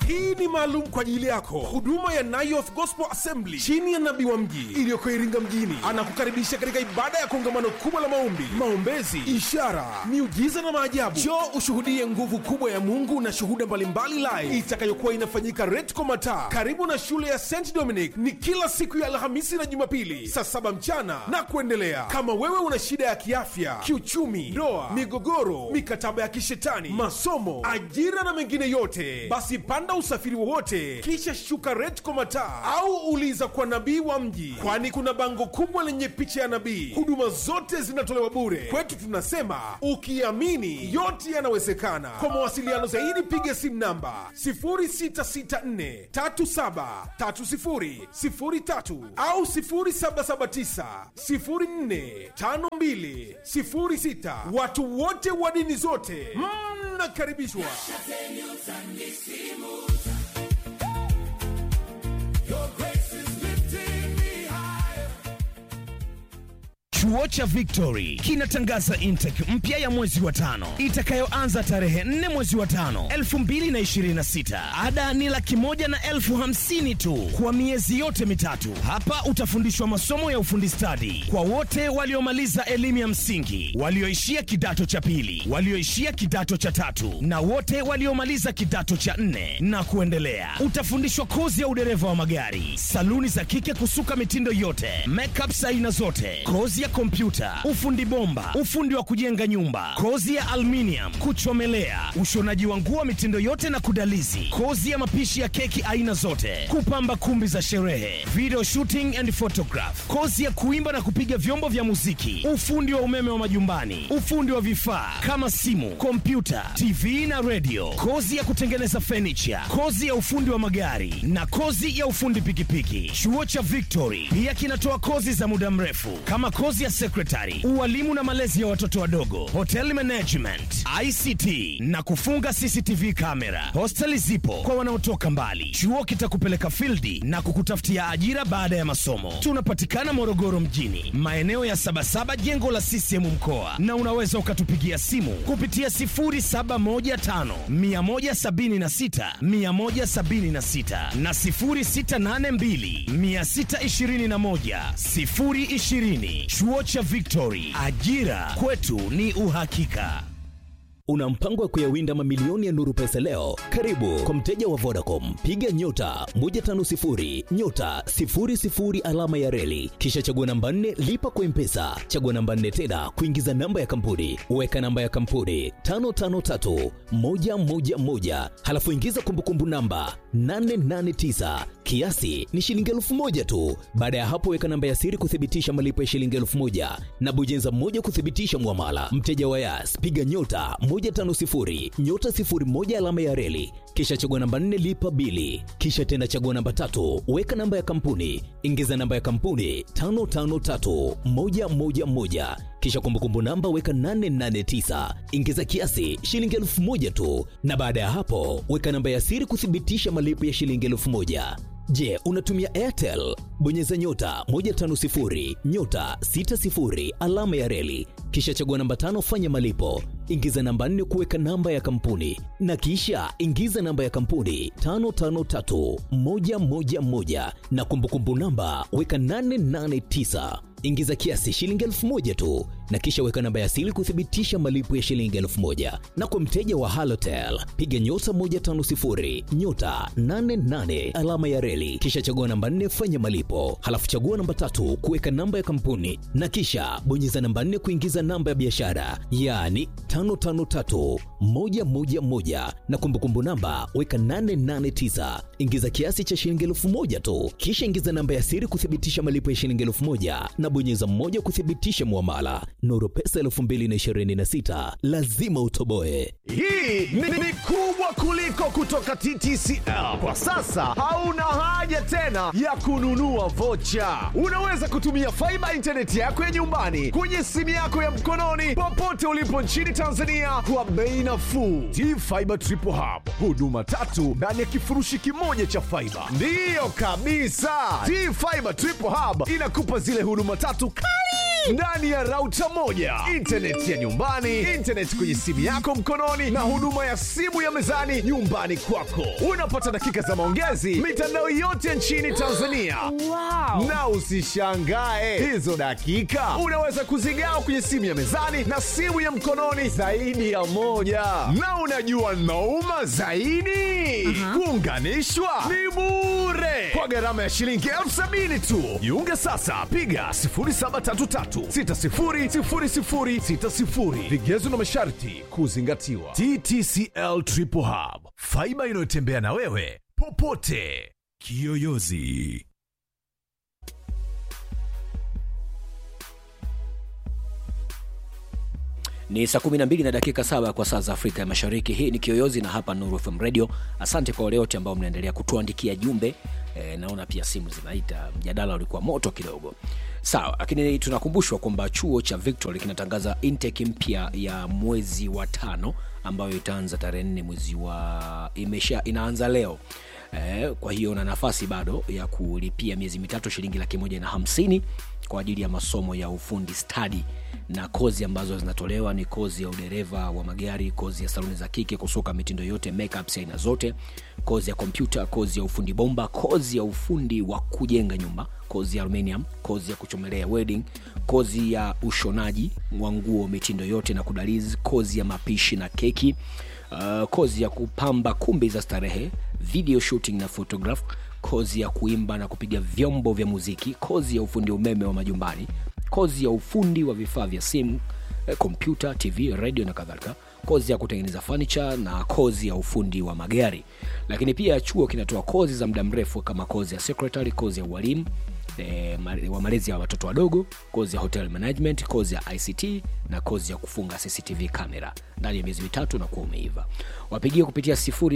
hii ni maalum kwa ajili yako huduma ya Nayoth Gospel Assembly chini ya nabii wa mji iliyoko Iringa mjini anakukaribisha katika ibada ya kongamano kubwa la maombi, maombezi, ishara, miujiza na maajabu. Njoo ushuhudie nguvu kubwa ya Mungu na shuhuda mbalimbali live itakayokuwa inafanyika Retco Mataa karibu na shule ya St Dominic. Ni kila siku ya Alhamisi na Jumapili saa saba mchana na kuendelea. Kama wewe una shida ya kiafya, kiuchumi, ndoa, migogoro, mikataba ya kishetani, masomo, ajira na mengine yote, basi panda usafiri wowote kisha shuka Retco Mataa au uliza kwa nabii wa mji, kwani kuna bango kubwa lenye picha ya nabii. Huduma zote zinatolewa bure. Kwetu tunasema ukiamini yote yanawezekana. Kwa mawasiliano zaidi piga simu namba 0664373003 au 0779045206. Watu wote wa dini zote mnakaribishwa. Chuo cha Victory kinatangaza intake mpya ya mwezi wa tano itakayoanza tarehe 4 mwezi wa tano 2026. Ada ni laki moja na elfu hamsini tu kwa miezi yote mitatu. Hapa utafundishwa masomo ya ufundi stadi kwa wote waliomaliza elimu ya msingi, walioishia kidato cha pili, walioishia kidato cha tatu na wote waliomaliza kidato cha nne na kuendelea. Utafundishwa kozi ya udereva wa magari, saluni za kike kusuka mitindo yote, makeup aina zote, kozi ya kompyuta, ufundi bomba, ufundi wa kujenga nyumba, kozi ya aluminium, kuchomelea, ushonaji wa nguo mitindo yote na kudalizi, kozi ya mapishi ya keki aina zote, kupamba kumbi za sherehe, video shooting and photograph, kozi ya kuimba na kupiga vyombo vya muziki, ufundi wa umeme wa majumbani, ufundi wa vifaa kama simu, kompyuta, TV na radio, kozi ya kutengeneza furniture, kozi ya ufundi wa magari na kozi ya ufundi pikipiki. Chuo cha Victory pia kinatoa kozi za muda mrefu kama kozi ya secretary, ualimu na malezi ya watoto wadogo, hotel management, ICT na kufunga CCTV kamera. Hosteli zipo kwa wanaotoka mbali. Chuo kitakupeleka fildi na kukutafutia ajira baada ya masomo. Tunapatikana Morogoro mjini, maeneo ya Sabasaba, jengo la CCM mkoa, na unaweza ukatupigia simu kupitia 0715 176 176 na 0682 621 020. Chuo cha Victory, ajira kwetu ni uhakika. Una mpango wa kuyawinda mamilioni ya nuru pesa leo? Karibu kwa mteja wa Vodacom, piga nyota 150 nyota 00 alama ya reli, kisha chagua namba 4 lipa kwa mpesa, chagua namba 4 tena kuingiza namba ya kampuni, weka namba ya kampuni 553111 halafu ingiza kumbukumbu namba 889 kiasi ni shilingi elfu moja tu. Baada ya hapo, weka namba ya siri kuthibitisha malipo ya shilingi elfu moja na bonyeza moja kuthibitisha mwamala. Mteja wa Yas, piga nyota 150 nyota 01 alama ya reli, kisha chagua namba 4 lipa bili, kisha tena chagua namba tatu, weka namba ya kampuni, ingiza namba ya kampuni 553111 kisha kumbukumbu namba weka 889 ingiza kiasi shilingi elfu moja tu, na baada ya hapo weka namba ya siri kuthibitisha malipo ya shilingi elfu moja. Je, unatumia Airtel? Bonyeza nyota 150 nyota 60 alama ya reli, kisha chagua namba tano, fanya malipo, ingiza namba 4 kuweka namba ya kampuni, na kisha ingiza namba ya kampuni 553111 na kumbukumbu namba weka 889 ingiza kiasi shilingi elfu moja tu na kisha weka namba ya siri kuthibitisha malipo ya shilingi elfu moja na kwa mteja wa halotel piga nyota 150 nyota 88 alama ya reli kisha chagua namba 4 fanya malipo halafu chagua namba tatu kuweka namba ya kampuni na kisha bonyeza namba 4 kuingiza namba ya biashara yaani 553111 na kumbukumbu namba weka 889 ingiza kiasi cha shilingi elfu moja tu kisha ingiza namba ya siri kuthibitisha malipo ya shilingi elfu moja na bonyeza mmoja kuthibitisha muamala. Nuru Pesa 2026 lazima utoboe. Hii ni, ni kubwa kuliko kutoka TTCL. Kwa sasa hauna haja tena ya kununua vocha. Unaweza kutumia faiba intaneti yako ya nyumbani kwenye simu yako ya mkononi popote ulipo nchini Tanzania kwa bei nafuu. T-Fiber Triple Hub, huduma tatu ndani ya kifurushi kimoja cha faiba. Ndiyo kabisa, T-Fiber Triple Hub inakupa zile huduma tatu kali ndani ya rauta moja intaneti ya nyumbani intaneti kwenye simu yako mkononi na huduma ya simu ya mezani nyumbani kwako unapata dakika za maongezi mitandao yote nchini tanzania Wow. na usishangae hizo dakika unaweza kuzigawa kwenye simu ya mezani na simu ya mkononi zaidi ya moja na unajua nauma zaidi kuunganishwa ni bure kwa gharama ya shilingi elfu sabini tu jiunge sasa piga 733600060 vigezo na masharti kuzingatiwa ttcl triple hub faiba inayotembea na wewe popote kiyoyozi ni saa 12 na dakika saba kwa saa za afrika ya mashariki hii ni kiyoyozi na hapa nuru fm radio asante kwa wale wote ambao mnaendelea kutuandikia jumbe e, naona pia simu zinaita mjadala ulikuwa moto kidogo sawa lakini tunakumbushwa kwamba chuo cha victory kinatangaza intake mpya ya mwezi wa tano ambayo itaanza tarehe nne mwezi wa imesha inaanza leo Eh, kwa hiyo una nafasi bado ya kulipia miezi mitatu shilingi laki moja na hamsini kwa ajili ya masomo ya ufundi stadi na kozi ambazo zinatolewa ni kozi ya udereva wa magari kozi ya saluni za kike kusuka mitindo yote makeups aina zote kozi ya kompyuta kozi ya ufundi bomba kozi ya ufundi wa kujenga nyumba kozi ya aluminium kozi ya kuchomelea wedding kozi ya ushonaji wa nguo mitindo yote na kudalizi kozi ya mapishi na keki uh, kozi ya kupamba kumbi za starehe video shooting na photograph kozi ya kuimba na kupiga vyombo vya muziki kozi ya ufundi umeme wa majumbani kozi ya ufundi wa vifaa vya simu eh, kompyuta tv radio na kadhalika kozi ya kutengeneza furniture na kozi ya ufundi wa magari lakini pia chuo kinatoa kozi za muda mrefu kama kozi ya secretary kozi ya ualimu e, wa malezi ya watoto wadogo kozi ya hotel management kozi ya ict na kozi ya kufunga cctv kamera ndani ya miezi mitatu na kuwa umeiva wapigie kupitia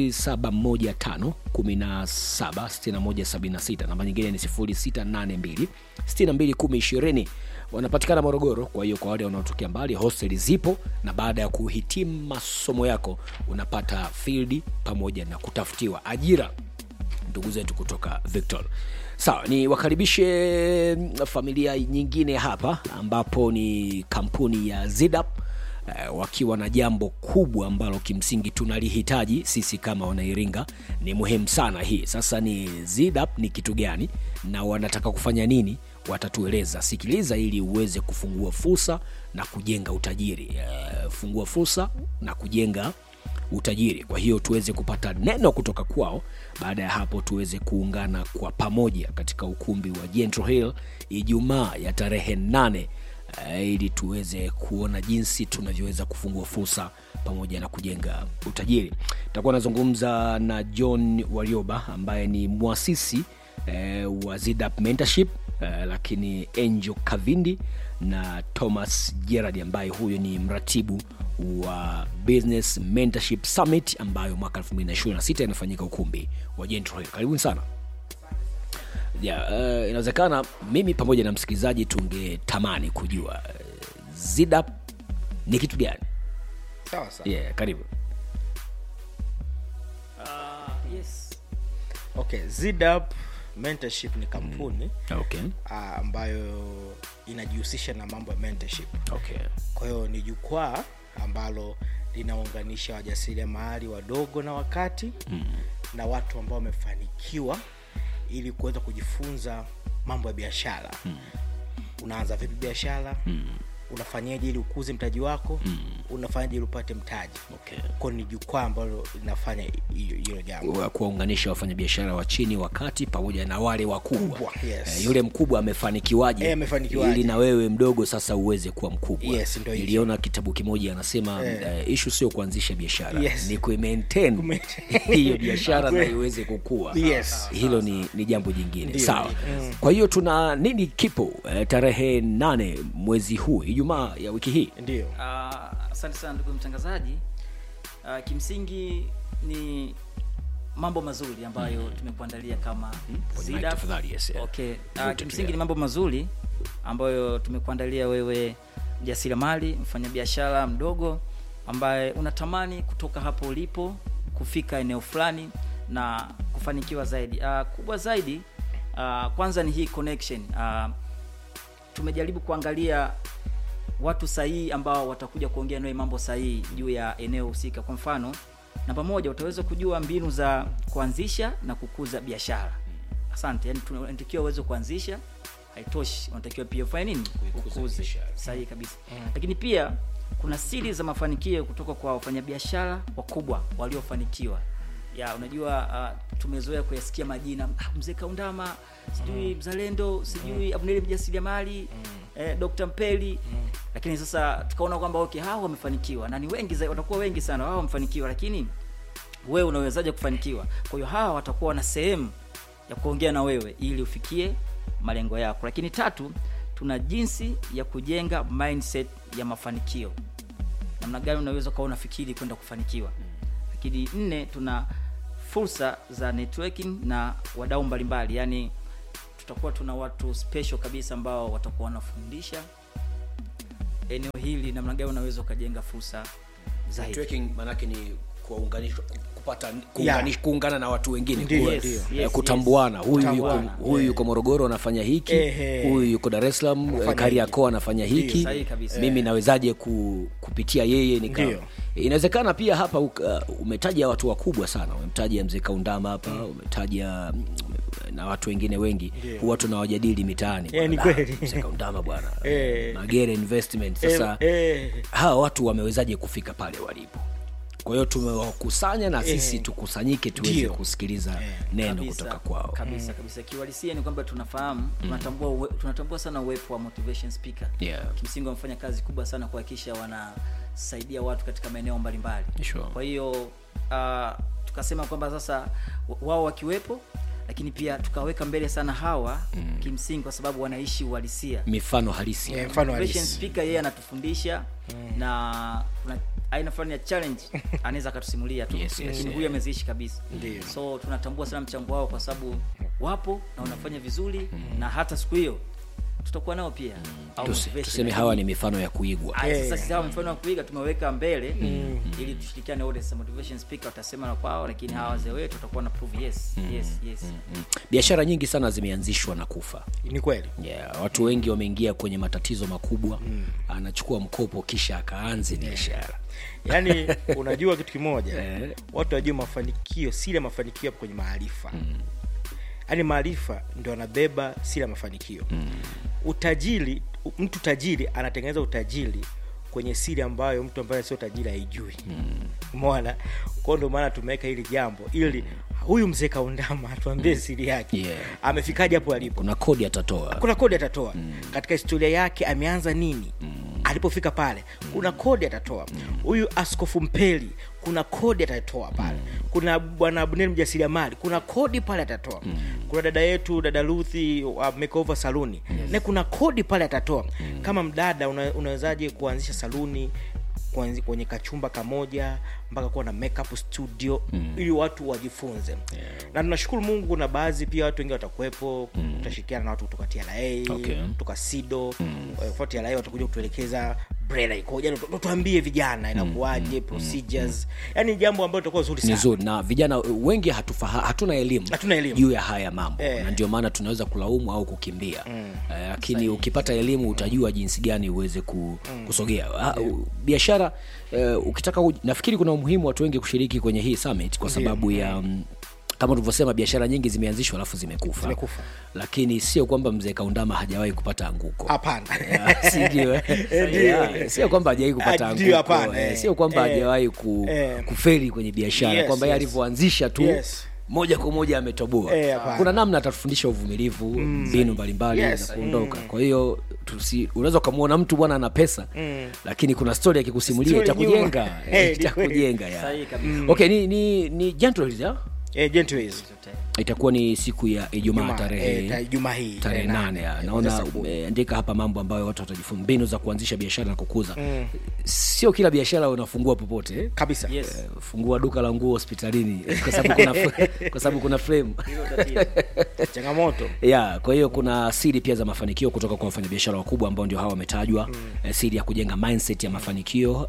715 namba nyingine ni 682 62 wanapatikana morogoro kwa hiyo kwa wale wanaotokea mbali hosteli zipo na baada ya kuhitimu masomo yako unapata field pamoja na kutafutiwa ajira ndugu zetu kutoka victor sawa ni wakaribishe familia nyingine hapa ambapo ni kampuni ya zidap eh, wakiwa na jambo kubwa ambalo kimsingi tunalihitaji sisi kama wanairinga ni muhimu sana hii sasa ni zidap ni kitu gani na wanataka kufanya nini watatueleza sikiliza ili uweze kufungua fursa na kujenga utajiri eh, fungua fursa na kujenga utajiri kwa hiyo tuweze kupata neno kutoka kwao baada ya hapo tuweze kuungana kwa pamoja katika ukumbi wa Gentry hill ijumaa ya tarehe nane uh, ili tuweze kuona jinsi tunavyoweza kufungua fursa pamoja na kujenga utajiri takuwa nazungumza na john warioba ambaye ni mwasisi eh, wa zidap mentorship eh, lakini angel kavindi na thomas gerard ambaye huyo ni mratibu wa business mentorship summit ambayo mwaka 226 inafanyika ukumbi wa Gentry Hill. karibuni sana yeah, uh, inawezekana mimi pamoja na msikilizaji tungetamani kujua uh, zidap ni kitu gani sawa sawa yeah, karibu uh, yes okay zidap mentorship ni kampuni okay. uh, ambayo inajihusisha na mambo ya mentorship Okay. kwa hiyo ni jukwaa ambalo linaunganisha wajasiriamali wadogo na wakati mm. na watu ambao wamefanikiwa ili kuweza kujifunza mambo ya biashara mm. unaanza vipi biashara mm. unafanyaje ili ukuze mtaji wako mm. unafanyaje ili upate mtaji Okay. kwao ni jukwaa ambalo linafanya hiyo hilo jambo Wa- kuwaunganisha wafanyabiashara wa chini wa kati pamoja na wale wakubwa Kubwa, yes. Eh, yule mkubwa amefanikiwaje Eh, amefanikiwaje. ili na wewe mdogo sasa uweze kuwa mkubwa Yes, ndio hivyo. niliona kitabu kimoja anasema Eh. eh, ishu sio kuanzisha biashara Yes. ni kuimaintain Kumaintain. hiyo biashara na iweze kukua Yes. hilo ni, ni jambo jingine Ndio, sawa ndio. kwa hiyo tuna nini kipo eh, tarehe nane mwezi huu ijumaa ya wiki hii ndio Ah, asante sana ndugu mtangazaji uh, kimsingi ni mambo mazuri ambayo mm. tumekuandalia kama Kwenye Zidap. mic tafadhali, yes, yeah. okay. Vute uh, tu, kimsingi yeah. ni mambo mazuri ambayo tumekuandalia wewe mjasiriamali mfanyabiashara mdogo ambaye unatamani kutoka hapo ulipo kufika eneo fulani na kufanikiwa zaidi uh, kubwa zaidi uh, kwanza ni hii connection uh, tumejaribu kuangalia watu sahihi ambao watakuja kuongea nawe mambo sahihi juu ya eneo husika kwa mfano namba moja utaweza kujua mbinu za kuanzisha na kukuza biashara asante yani tunatakiwa uweze kuanzisha haitoshi unatakiwa pia ufanye nini ukuze sahihi kabisa lakini pia kuna siri za mafanikio kutoka kwa wafanyabiashara wakubwa waliofanikiwa ya unajua uh, tumezoea kuyasikia majina ah, mzee kaundama sijui mzalendo sijui abneli mjasiriamali eh, dr mpeli lakini sasa tukaona kwamba okay hao wamefanikiwa na ni wengi zaidi watakuwa wengi sana wao wamefanikiwa lakini wewe unawezaje kufanikiwa kwa hiyo hawa watakuwa na sehemu ya kuongea na wewe ili ufikie malengo yako lakini tatu tuna jinsi ya kujenga mindset ya mafanikio namna gani unaweza ukawa unafikiri kwenda kufanikiwa lakini nne tuna fursa za networking na wadau mbalimbali yaani tutakuwa tuna watu special kabisa ambao watakuwa wanafundisha eneo hili namna gani unaweza ukajenga fursa zaidi Networking manake ni kuwaunganisha kupata kuungani- kuungana na watu wengine Ndiyo, Kuwa- ndiyo. eh, Yes, kutambuana huyu yuko Kutambuana, huyu yuko morogoro anafanya hiki Ehe. huyu yuko dar es salaam Anafanya kariakoo anafanya hiki Sahihi kabisa. mimi nawezaje ku, kupitia yeye nika Ndiyo. inawezekana pia hapa uh, umetaja watu wakubwa sana umemtaja mzee kaundama hapa umetaja mm, na watu wengine wengi huwa tunawajadili mitaani Eh, ni Bwana, "Ah, kweli." mzee kaundama bwana Eh. magere investment sasa Eh, eh. hawa watu wamewezaje kufika pale walipo kwa hiyo tumewakusanya na sisi tukusanyike tuweze Ndio. kusikiliza neno kabisa, kutoka kwao kabisa kabisa kiuhalisia ni kwamba tunafahamu tunatambua uwe, tunatambua sana uwepo wa motivation speaker Yeah. kimsingi wamefanya kazi kubwa sana kuhakikisha wanasaidia watu katika maeneo mbalimbali Sure. kwa hiyo uh, tukasema kwamba sasa wa- wao wakiwepo lakini pia tukaweka mbele sana hawa mm. kimsingi kwa sababu wanaishi uhalisia mifano halisi Eh, mfano Motivation halisi speaker yeye anatufundisha na kuna aina fulani ya challenge anaweza akatusimulia tu Yes, yes, lakini yeah. huyu ameziishi kabisa Ndio. so tunatambua sana mchango wao kwa sababu wapo na wanafanya vizuri na hata siku hiyo tutakuwa nao pia au Tusi- motivation. tuseme hawa ni mifano ya kuigwa Aya, Eh. sasa sisi hawa mfano wa kuiga tumeweka mbele ili tushirikiane wote sasa motivation speaker watasema na kwao lakini hawa wazee wetu watakuwa na prove yes yes yes Mm. biashara nyingi sana zimeanzishwa na kufa ni kweli yeah, watu wengi wameingia kwenye matatizo makubwa anachukua mkopo kisha akaanze biashara yaani unajua kitu kimoja watu wajue mafanikio siri ya mafanikio yapo kwenye maarifa yaani maarifa ndio anabeba siri ya mafanikio utajiri mtu tajiri anatengeneza utajiri kwenye siri ambayo mtu ambaye sio tajiri haijui umeona kwao ndio maana tumeweka hili jambo ili huyu mzee kaundama atuambie siri yake Yeah. amefikaje hapo alipo kuna kodi atatoa kuna kodi atatoa katika historia yake ameanza nini alipofika pale kuna kodi atatoa huyu askofu mpeli kuna kodi atatoa pale kuna bwana abnel mjasiriamali kuna kodi pale atatoa kuna dada yetu dada ruthi wa makeover saluni na kuna kodi pale atatoa kama mdada una, unawezaje kuanzisha saluni kuanzi- kwenye kachumba kamoja mpaka kuwa na makeup studio mm. ili watu wajifunze yeah. na tunashukuru mungu na baadhi pia watu wengi watakuwepo mm. tutashirikiana na watu kutoka tra Okay. kutoka sido mm. tra watakuja kutuelekeza brela ikoje Yani tu- tuambie vijana inakuwaje procedures yani jambo ambalo litakuwa zuri ni sana zuri na vijana wengi hatufaha, hatuna elimu Hatuna elimu. juu ya haya mambo Eh. na ndio maana tunaweza kulaumu au kukimbia Eh, lakini ukipata elimu utajua jinsi gani uweze ku, kusogea Ah, u- biashara uh, ukitaka u, nafikiri kuna umuhimu watu wengi kushiriki kwenye hii summit kwa sababu ya mm, kama tulivyosema biashara nyingi zimeanzishwa alafu zimekufa, Zimekufa. lakini sio kwamba mzee kaundama hajawahi kupata anguko hapana Yeah, si ndio, eh? Yeah, sio kwamba hajawahi kupata Ah, ndio, anguko hapana, eh, eh. sio kwamba Eh, hajawahi ku, eh. kuferi kwenye biashara Yes, kwamba yeye yes. alivyoanzisha tu Yes. moja kwa moja ametoboa Eh, hapana. kuna namna atatufundisha uvumilivu mbinu mbalimbali Yes. za kuondoka kwa hiyo tusi- unaweza ukamwona mtu bwana ana pesa lakini kuna stori akikusimulia Story itakujenga nyuma. eh, Eh, ni kweli. itakujenga ya. Sahihi kabisa. okay ni ni ni gentles ya eh, gentleways. itakuwa ni siku ya ijumaa Jumaa, tarehe eh, ta- Jumaa hii tarehe nane ya. eh, naona mwezi Sabuni. umeandika hapa mambo ambayo watu watajifunza mbinu za kuanzisha biashara na kukuza sio kila biashara unafungua popote eh? kabisa yes fungua duka la nguo hospitalini kwa sababu kuna kwa sababu kuna frame hilo tatizo changamoto ya kwa hiyo kuna siri pia za mafanikio kutoka kwa wafanyabiashara wakubwa ambao ndio hawa wametajwa mm. siri ya kujenga mindset ya mafanikio uh,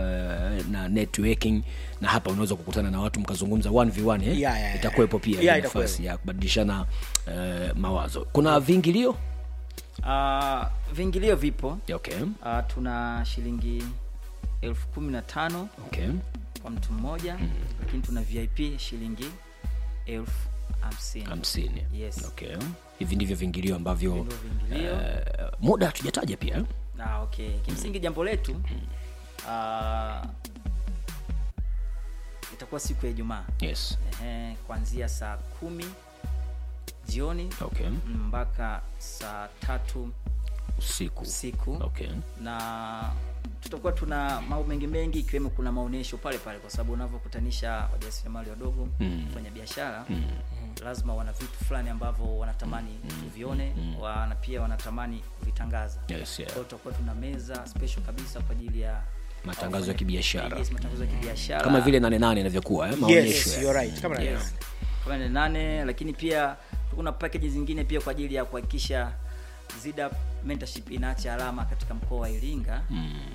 na networking na hapa unaweza kukutana na watu mkazungumza 1v1 eh? Ya, ya, ya. itakuwepo pia Ya, hiyo itakuwepo. nafasi ya kubadilishana uh, mawazo kuna viingilio uh, viingilio vipo okay. uh, tuna shilingi elfu kumi na tano Okay. kwa mtu mmoja lakini tuna vip shilingi elfu hamsini hamsini Yes. okay. hivi ndivyo viingilio ambavyo Ndio viingilio. eh, muda hatujataja pia eh? Ah, okay kimsingi jambo letu uh, itakuwa siku ya ijumaa yes Ehe, kuanzia saa kumi jioni okay. mpaka saa tatu usiku usiku okay. na tutakuwa tuna mambo mengi mengi ikiwemo kuna maonyesho pale pale kwa sababu unavyokutanisha wajasiriamali wadogo Mm. kufanya biashara lazima wana vitu fulani ambavyo wanatamani tuvione wana pia wanatamani kuvitangaza Yes, yeah. Kwa hiyo tutakuwa tuna meza special kabisa kwa ajili ya Matangazo ya wafanya- kibiashara. yes, matangazo ya kibiashara kama vile nane nane inavyokuwa eh? maonyesho yes, ya- you're right. Kama yes. nane. kama ni nane lakini pia kuna package zingine pia kwa ajili ya kuhakikisha zida mentorship inaacha alama katika mkoa wa iringa mm.